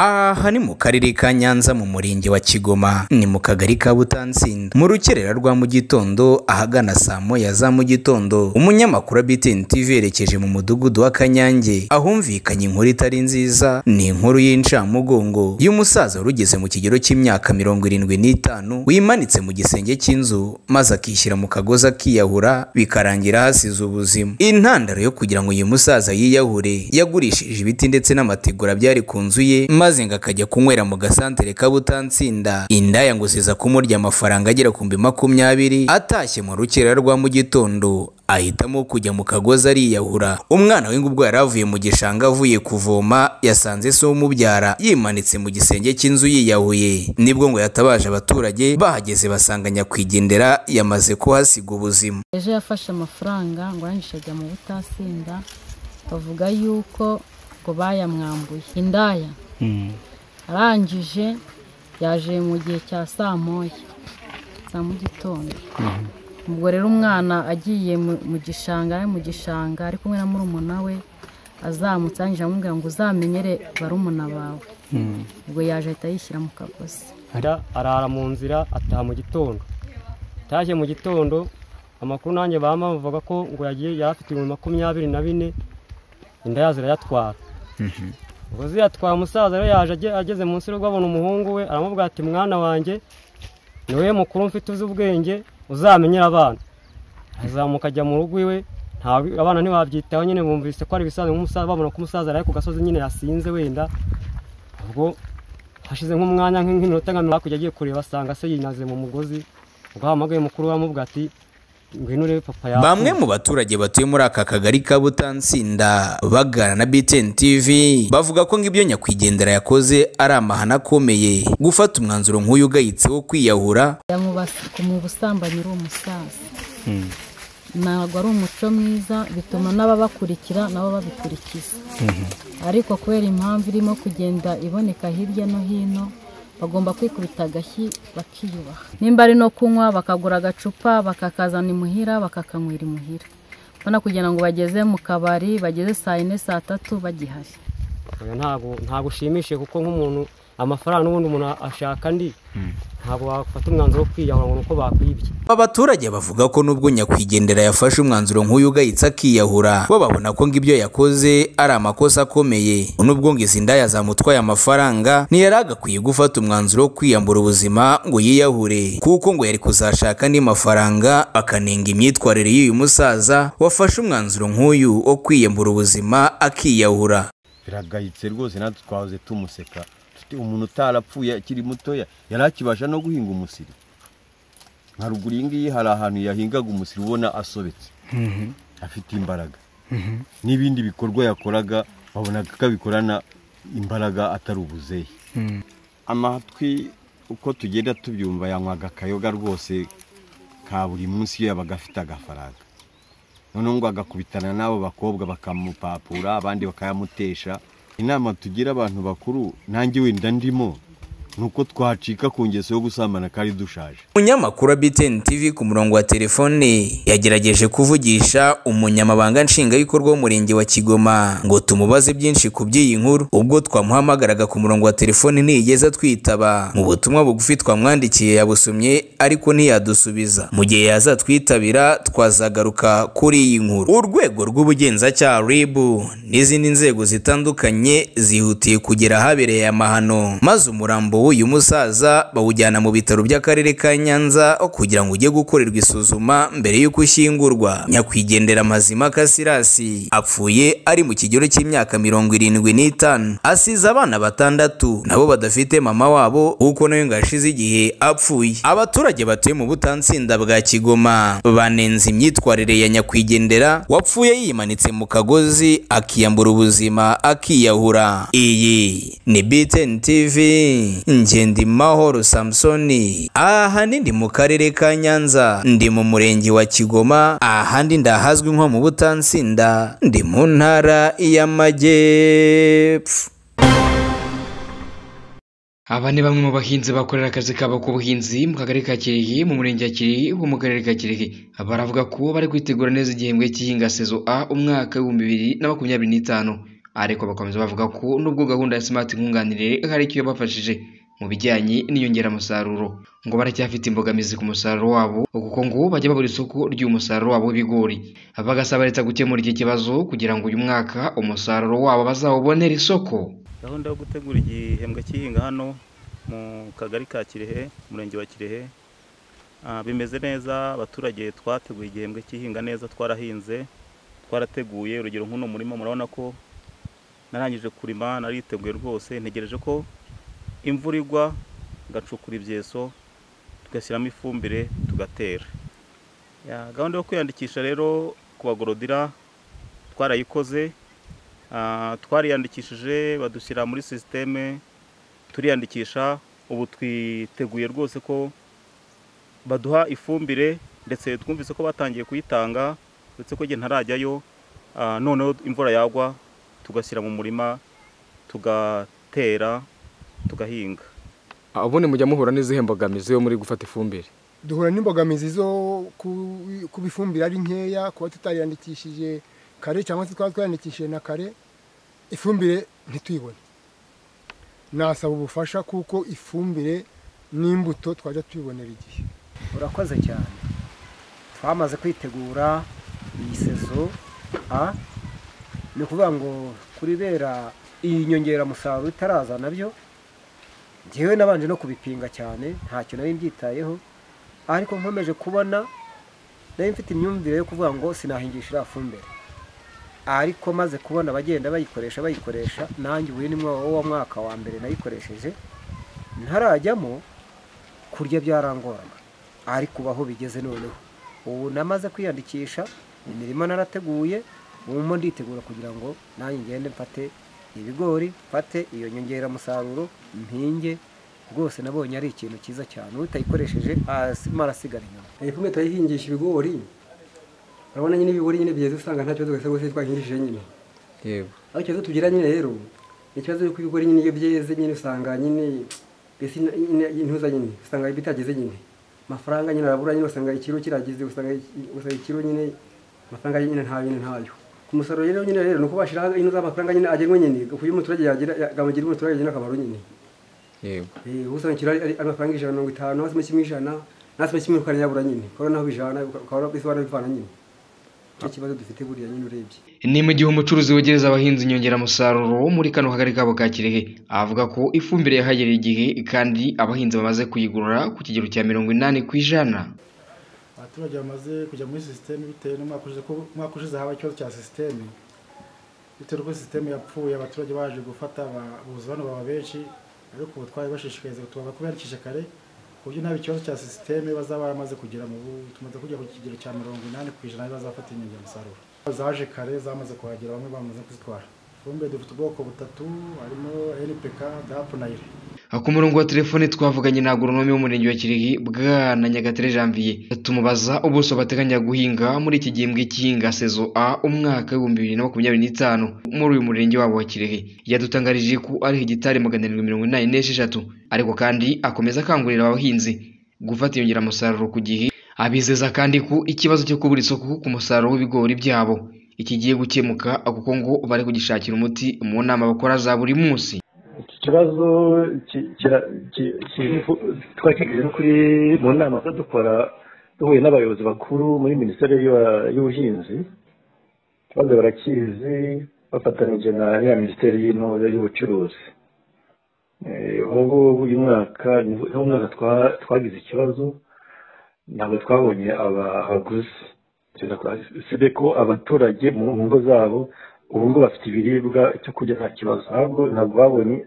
aha ni mu karere ka nyanza mu murenge wa kigoma ni mu kagari ka butansinda mu rukerera rwa mu gitondo ahagana saa moya za mu gitondo umunyamakuru wa btn tv yerekeje mu mudugudu wa kanyange ahumvikanye inkuru itari nziza ni inkuru y'incamugongo y'umusaza wari ugeze mu kigero cy'imyaka mirongo irindwi n'itanu wimanitse mu gisenge cy'inzu maze akishyira mu kagozi akiyahura bikarangira hasize ubuzima intandaro yo kugira ngo uyu musaza yiyahure yagurishije ibiti ndetse n'amategura byari ku nzu ye maze ngo akajya kunywera mu gasantere kabutansinda indaya ngo ziza kumurya amafaranga agera ku mbi makumyabiri atashye mu rukera rwa mu gitondo ahitamo kujya mu kagozi ariyahura umwana we ngo ubwo yari avuye mu gishanga avuye kuvoma yasanze se w'umubyara yimanitse mu gisenge cy'inzu yiyahuye nibwo ngo yatabaje abaturage bahageze basanga nyakwigendera yamaze kuhasiga ubuzima ejo yafashe amafaranga ngo arangije ajya mu butasinda bavuga yuko ngo bayamwambuye indaya arangije yaje mu gihe cya saa moya za mu gitondo ubwo rero umwana agiye mu gishanga ari mu gishanga ari kumwe na murumuna we azamutse arangije amubwira ngo uzamenyere barumuna bawe ubwo yaje ahita yishyira mu kagozi arara mu nzira ataha mu gitondo ataje mu gitondo amakuru nanjye bamuvuga ko ngo yagiye yarafite ibihumbi makumyabiri na bine indaya zirayatwara ubwo ziyatwara umusaza rero yaje ageze munsi y'urugo abona umuhungu we aramubwira ati mwana wanjye niwe mukuru mfite uzi ubwenge uzamenyera abana azamuka ajya mu rugo iwe abana ntibabyitaho nyine bumvise ko ari ibisaza nk'umusaza babona ko umusaza ari ku gasozi nyine yasinze wenda ubwo hashize nk'umwanya nk'iminota nka mirongo hakurya agiye kureba asanga se yinaze mu mugozi ubwo hamagaye mukuru we amubwira ati ngwino urebe papa yawe bamwe mu baturage batuye muri aka kagari ka butansinda bagana na btn tv bavuga ko ngibyo nyakwigendera yakoze ari amahano akomeye gufata umwanzuro nk'uyu ugayitse wo kwiyahura yamubasuka mu busambanyi uri umusaza ntabwo ari umuco mwiza bituma n'ababakurikira nabo babikurikiza ariko kubera impamvu irimo kugenda iboneka hirya no hino bagomba kwikubita agashyi bakiyubaha nimba ari no kunywa bakagura agacupa bakakazana imuhira bakakanywera imuhira ubona kugira ngo bageze mu kabari bageze saa yine saa tatu bagihari Oya, ntabwo ntabwo ushimishije kuko nk'umuntu amafaranga n'ubundi umuntu ashaka andi ntabwo wafata umwanzuro wo kwiyahura ngo ni uko bakwibye Aba baturage bavuga ko nubwo nyakwigendera yafashe umwanzuro nk'uyu ugayitse akiyahura bo babona ko ngo ibyo yakoze ari amakosa akomeye nubwo ngo izi ndaya zamutwaye amafaranga ntiyari agakwiye gufata umwanzuro wo kwiyambura ubuzima ngo yiyahure kuko ngo yari kuzashaka andi mafaranga akanenga imyitwarire y'uyu musaza wafashe umwanzuro nk'uyu wo kwiyambura ubuzima akiyahura biragayitse rwose natwe twahoze tumuseka Tuti, umuntu utarapfuye akiri mutoya yari akibasha no guhinga umusiri nka ruguru iyi ngiyi hari ahantu yahingaga umusiri ubona asobetse afite imbaraga n'ibindi bikorwa yakoraga wabonaga ko abikorana imbaraga atari ubuzehe amatwi uko tugenda tubyumva yanywaga akayoga rwose ka buri munsi iyo yabaga afite agafaranga noneho ngo agakubitana n'abo bakobwa bakamupapura abandi bakayamutesha inama tugira abantu bakuru nanjye wenda ndimo ni uko twacika ku ngeso yo gusambana kandi dushaje umunyamakuru wa btn tv ku murongo wa telefone yagerageje kuvugisha umunyamabanga nshingwabikorwa w'umurenge wa kigoma ngo tumubaze byinshi ku by'iyi nkuru ubwo twamuhamagaraga ku murongo wa telefone ntiyigeze twitaba mu butumwa bugufi twamwandikiye yabusomye ariko ntiyadusubiza mu gihe yazatwitabira twazagaruka kuri iyi nkuru urwego rw'ubugenzacyaha rib n'izindi nzego zitandukanye zihutiye kugera ahabereye amahano maze umurambo w'uyu musaza bawujyana mu bitaro by'akarere ka Nyanza kugira ngo ujye gukorerwa isuzuma mbere y'uko ushyingurwa nyakwigendera mazima kasirasi apfuye ari mu kigero cy'imyaka mirongo irindwi n'itanu asize abana batandatu nabo badafite mama wabo kuko nawe ngo yashize igihe apfuye abaturage batuye mu butansinda bwa kigoma banenze imyitwarire ya nyakwigendera wapfuye yimanitse mu kagozi akiyambura ubuzima akiyahura iyi ni btn tv ngendimahoro samusoni aha ahandi ndi mu karere ka nyanza ndi mu murenge wa kigoma ahandi ndahazwi nko mu butansinda ndi mu ntara y'amajyepfo aba ni bamwe mu bahinzi bakorera akazi kabo k'ubuhinzi mu kagari ka Kirehe mu murenge wa Kirehe ho mu karere ka Kirehe baravuga ko bari kwitegura neza igihembwe cy'ihinga sezo A umwaka w'ibihumbi bibiri na makumyabiri n'itanu ariko bakomeza bavuga ko nubwo gahunda ya smart nkunganire hari icyo yabafashije mu bijyanye n'inyongeramusaruro ngo baracyafite imbogamizi ku musaruro wabo kuko ngo bajya babura isoko ry'umusaruro wabo w'ibigori bagasaba leta gukemura iki kibazo kugira ngo uyu mwaka umusaruro wabo bazawubonere isoko gahunda yo gutegura igihembwe cy'ihinga hano mu kagari ka kirehe umurenge wa kirehe Ah, bimeze neza abaturage twateguye igihembwe cy'ihinga neza twarahinze twarateguye urugero nk'uno murima murabona ko narangije kurima nariteguye rwose ntegereje ko imvura igwa ngacukura ibyeso tugashyiramo ifumbire tugatera Ya, gahunda yo kwiyandikisha rero ku bagorodira twarayikoze Ah, twariyandikishije badushyira muri sisiteme turiyandikisha ubu twiteguye rwose ko baduha ifumbire ndetse twumvise ko batangiye kuyitanga ndetse ko igihe ntarajyayo ah, noneho imvura yagwa tugashyira mu murima tugatera tugahinga ubundi mujya muhura n'izihe mbogamizi iyo muri gufata ifumbire duhura n'imbogamizi zo ku- kuba ifumbire ari nkeya kuba tutariyandikishije kare cyangwa se twaba twiyandikishije na kare ifumbire ntituyibone nasaba ubufasha kuko ifumbire n'imbuto twajya tubibonera igihe urakoze cyane twamaze kwitegura iyi sezo a ni ukuvuga ngo kuri bera iyi nyongeramusaruro itaraza nabyo njyewe nabanje no kubipinga cyane ntacyo nari mbyitayeho ariko nkomeje kubona nari mfite imyumvire yo kuvuga ngo sinahingisha iriya fumbire ariko maze kubona abagenda bayikoresha bayikoresha nanjye ubu ni wa mwaka wa mbere nayikoresheje ntarajyamo kurya byarangorana ariko ubu aho bigeze noneho ubu namaze kwiyandikisha imirima narateguye ubu nditegura kugira ngo nanjye ngende mfate ibigori mfate iyo nyongeramusaruro mpinge rwose nabonye ari ikintu cyiza cyane utayikoresheje arasima arasigara inyuma iyi fumbire turayihingisha ibigori urabona nyine ibigori nyine bigeze usanga nta kibazo gusa rwose twahingishije nyine yego aho ikibazo tugira nyine rero ni ikibazo y'uko ibigori nyine iyo byeze nyine usanga nyine mbese intuza nyine usanga bitageze nyine amafaranga nyine arabura nyine usanga ikiro kirageze usanga iki- usanga ikiro nyine amafaranga nyine nta nyine ntayo ku musaruro rero nyine rero ni uko bashyiraho ino z'amafaranga nyine agenwe nyine ku buryo umuturage yagira yamugirira umuturage nyine akamaro nyine yego Eh, ubu usanga ikiro ari ari amafaranga ijana na mirongo itanu hasi kimwe ijana nasi kimwe ukanayabura nyine ukabona naho bijana ukabona uko isobanura bivana nyine nicyo kibazo dufite buriya nyine urebye ni mu gihe umucuruzi wegereza abahinzi inyongeramusaruro wo muri kano kagari kabo ka kirehe avuga ko ifumbire yahagereye igihe kandi abahinzi bamaze kuyigurura ku kigero cya mirongo inani ku ijana abaturage bamaze kujya muri sisiteme bitewe n'umwaka ushize ko umwaka ushize haba ikibazo cya sisiteme bitewe n'uko sisiteme yapfuye abaturage baje gufata ba- buza bano baba benshi ariko ubu twari bashishikariza tuba kubiyandikisha kare ku buryo nta ikibazo cya sisiteme bazaba baramaze kugira mu bu tumaze kujya ku kigero cya mirongo inani ku ijana bazafata inyongeramusaruro zaje kare zamaze kuhagera bamwe bamaze kuzitwara ifumbire dufite ubwoko butatu harimo npk dapu na ire ku murongo wa telefone twavuganye na agoronome w'umurenge wa kirehe bwana nyagatare janvier tumubaza ubuso bateganya guhinga muri iki gihembwe cy'ihinga sezo a umwaka w'ibihumbi bibiri na makumyabiri n'itanu muri uyu murenge wabo wa kirehe yadutangarije ko ari hegitari magana arindwi mirongo inani n'esheshatu ariko kandi akomeza akangurira abahinzi gufata inyongeramusaruro ku gihe abizeza kandi ko ikibazo cyo kubura isoko ku musaruro w'ibigori byabo ikigiye gukemuka kuko ngo bari kugishakira umuti mu nama bakora za buri munsi iki kibazo ki- kira- ki- ki- twakigize no kuri mu nama dukora duhuye n'abayobozi bakuru muri minisiteri y'uba- y'ubuhinzi ikibazo barakizi bafatanyije na ya minisiteri y'intore y'ubucuruzi Eh, ubu ngubu uyu mwaka ni wo mwaka twa- twagize ikibazo ntabwo twabonye aba- abaguzi usibye ko abaturage mu mu ngo zabo ubu ngubu bafite ibiribwa cyo kurya nta kibazo ntabwo ntabwo babonye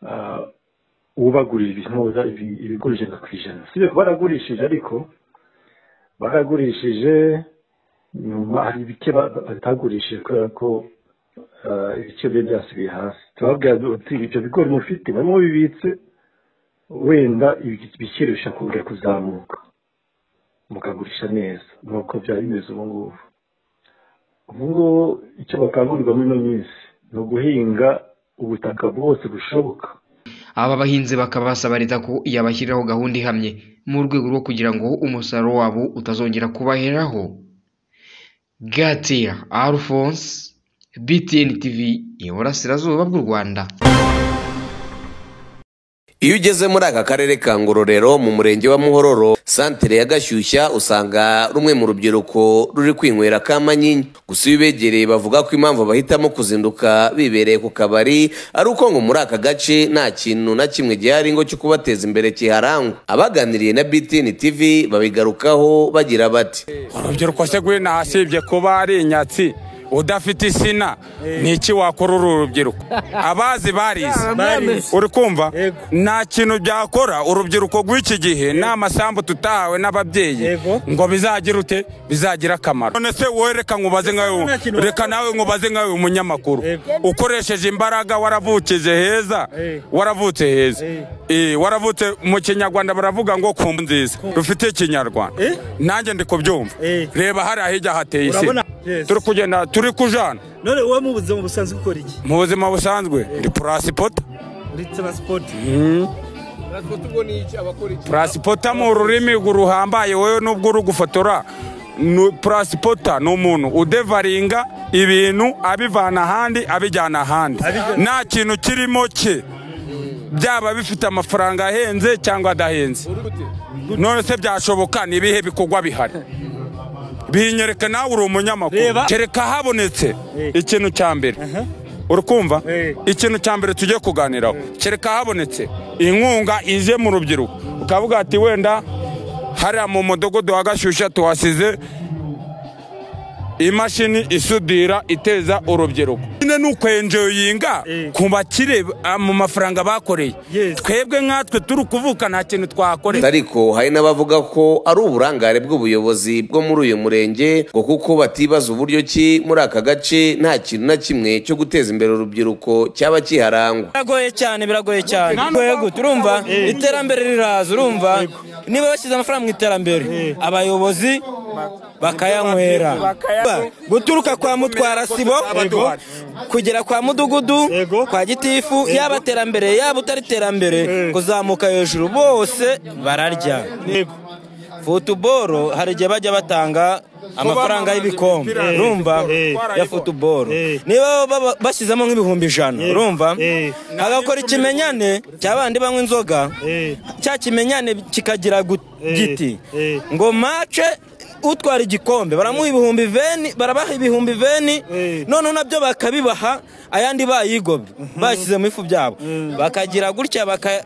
ah, ubagurira ibintuza ibigura ijana ku ijana usibye ko baragurishije ariko baragurishije nyuma hari ibike ba- batagurishije kubera ko ah, ibiciro biba byasubiye hasi turababwira tuti ibyo bigori mufite barimo bibitse wenda ibi- ibiciro bishobora kongera kuzamuka mukagurisha neza nuko byari bimeze ubu ngubu ubu ngubu icyo bakangurirwa muri ino minsi ni uguhinga ubutaka bwose bushoboka aba bahinzi bakaba basaba leta ko yabashyiriraho gahunda ihamye mu rwego rwo kugira ngo umusaruro wabo utazongera kubaheraho gatiya alphonse btn tv iburasirazuba bw'u rwanda iyo ugeze muri aka karere ka ngororero mu murenge wa muhororo santere ya gashyushya usanga rumwe mu rubyiruko ruri kwinywera kamanyinya gusa iyo ubegereye bavuga ko impamvu bahitamo kuzinduka bibereye ku kabari ari uko ngo muri aka gace nta kintu na kimwe gihari ngo cyo kubateza imbere kiharangwa abaganiriye na btn tv babigarukaho bagira bati urubyiruko se gwino asibye kuba ari inyatsi udafite isina ni iki wakora uru rubyiruko abazi barize uri kumva nta kintu byakora urubyiruko rw'iki gihe ni amasambu tutahawe n'ababyeyi ngo bizagire ute bizagira akamaro none se wowe reka nkubaze nkawe reka nawe nkubaze nkawe umunyamakuru ukoresheje imbaraga waravukije heza waravutse heza Eh, waravutse mu kinyarwanda baravuga ngo kumbu nziza rufite ikinyarwanda nanjye ndi kubyumva reba hariya hirya hateye isina Urabona? Yes. turi kugenda turi kujana none wowe mu buzima busanzwe ukora iki mu buzima busanzwe ndi purasipota muri taransipoti Mm. purasipota mu rurimi ruhambaye wowe nubwo uri gufotora nu- purasipota ni umuntu udevaringa ibintu abivana ahandi abijyana ahandi nta kintu kirimo cye byaba bifite amafaranga ahenze cyangwa adahenze none se byashoboka ni ibihe bikorwa bihari binyereka nawe uri umunyamakuru Reba. kereka habonetse ikintu cya mbere uri kumva ikintu cya mbere tugiye kuganiraho kereka habonetse inkunga ije mu rubyiruko ukavuga ati wenda hariya mu mudugudu wa gashyushya tuhasize imashini isudira iteza urubyiruko nyine ni ukwenjoyinga ku bakire ah, mu mafaranga bakoreye twebwe nkatwe turi kuvuka nta kintu twakoreye ariko hari n'abavuga ko ari uburangare bw'ubuyobozi bwo muri uyu murenge ngo kuko batibaza uburyo ki muri aka gace nta kintu na kimwe cyo guteza imbere urubyiruko cyaba kiharangwa biragoye cyane biragoye cyane yego turumva iterambere riraza urumva niba bashyize amafaranga mu iterambere abayobozi bakayanywera guturuka kwa mutwara sibo kugera kwa mudugudu kwa gitifu yaba iterambere yaba utari iterambere kuzamuka hejuru bose bararya futuboro hari igihe bajya batanga amafaranga y'ibikombe Eh. urumva Eh. ya futuboro niba baba- bashyizemo nk'ibihumbi ijana urumva hagakora ikimenyane cya bandi banywa inzoga cya kimenyane kikagira gu- giti ngo mace utwara igikombe baramuha ibihumbi veni barabaha ibihumbi veni noneho nabyo bakabibaha ayandi bayigobe bashyize mu ifu byabo bakagira gutya baka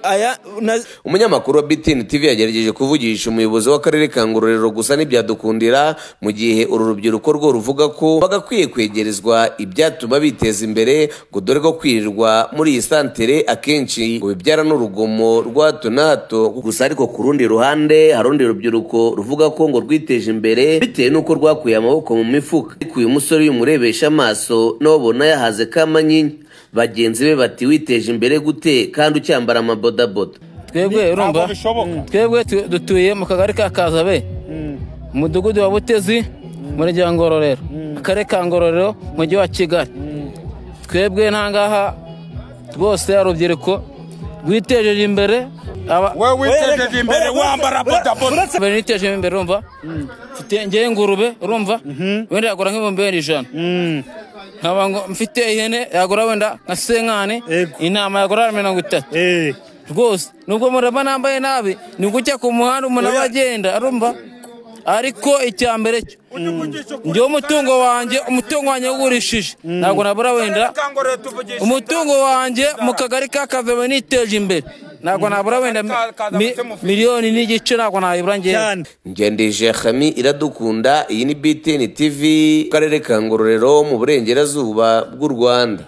aya na- umunyamakuru wa btn tv yagerageje kuvugisha umuyobozi w'akarere ka ngororero gusa ntibyadukundira mu gihe uru rubyiruko rwo ruvuga ko bagakwiye kwegerezwa ibyatuma biteza imbere ngo dore ko kwirirwa muri iyi santere akenshi ngo bibyara n'urugomo rwa hato na hato gusa ariko ku rundi ruhande hari urundi rubyiruko ruvuga ko ngo rwiteje imbere bitewe n'uko rwakuye amaboko mu mifuka ariko uyu musore iyo umurebesha amaso n'ubona yahaze kamanyinya bagenzi be bati witeje imbere gute kandi ucyambara amabodaboda twebwe urumva twebwe tu- dutuye mu kagari ka kazabe umudugudu wa butezi murenge wa ngororero akarere ka ngororero mujyi wa kigali twebwe ntangaha rwose urubyiruko rwitejeje imbere we witejeje imbere, wambara bodaboda. niteje imbere urumva mfite ngewe ingurube urumva wenda yagura nk'ibihumbi wenda ijana nkaba ngo mfite ihene yagura wenda nka senkani intama yagura mirongo itatu rwose nubwo muraba nambaye nabi ni gutya ku muhanda umuntu aba agenda arumva ariko icya mbere cyo njyewe umutungo wanjye umutungo wanjye wawugurishije ntabwo nabura wenda umutungo wanjye mu kagari ka kavebe niteje imbere ntabwo nabura wenda mi- mi- miliyoni n'igice ntabwo nayibura ngewe ngendeje hami iradukunda iyi ni btn tv mu karere ka ngororero mu burengerazuba bw'u rwanda